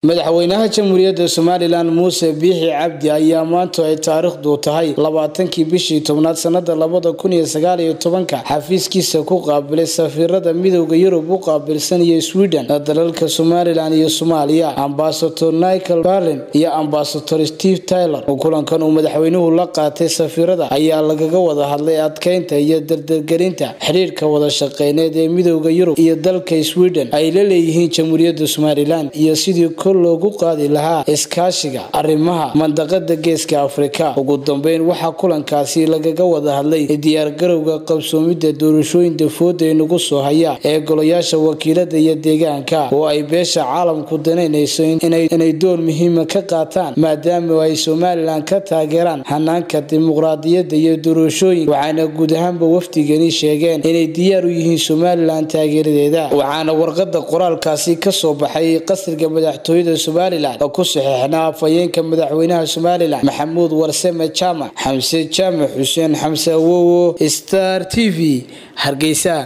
madaxweynaha jamhuuriyadda somalilan muuse biixi cabdi ayaa maanta ay taariikhdu tahay labaatankii bishii tobnaad sanada labada kun iyo sagaal iyo tobanka xafiiskiisa ku qaabilay safiirada midooda yurub u qaabilsan iyo sweden dalalka somalilan iyo soomaaliya ambasador nichal barlin iyo ambasador steve taylor kulankan uu madaxweynuhu la qaatay safiirada ayaa lagaga wada hadlay adkeynta iyo dardargelinta xidhiirka wada shaqeyneed ee midooda yurub iyo dalka sweden ay la leeyihiin jamhuuriyadda somalilan iyo sidii kor loogu qaadi lahaa iskaashiga arrimaha mandaqada geeska afrika ugu dambeyn waxaa kulankaasi lagaga wada hadlay diyaargarowga qabsoomidda doorashooyin dafooda inagu soo haya ee golayaasha wakiilada iyo deegaanka oo ay beesha caalamku danaynayso inay door muhiima ka qaataan maadaama ay somalilan ka taageeraan hanaanka dimuqraadiyadda iyo doorashooyin waxaana guud ahaanba wafdigani sheegeen inay diyaar u yihiin somalilan taageeradeeda waxaana warqada qoraalkaasi kasoo baxay qasriga madaxtooyada somalilan oo ku saxeexnaa afhayeenka madaxweynaha somalilan maxamuud warsame jaamac xamse jaamac xuseen xamse awowo star t v hargeysa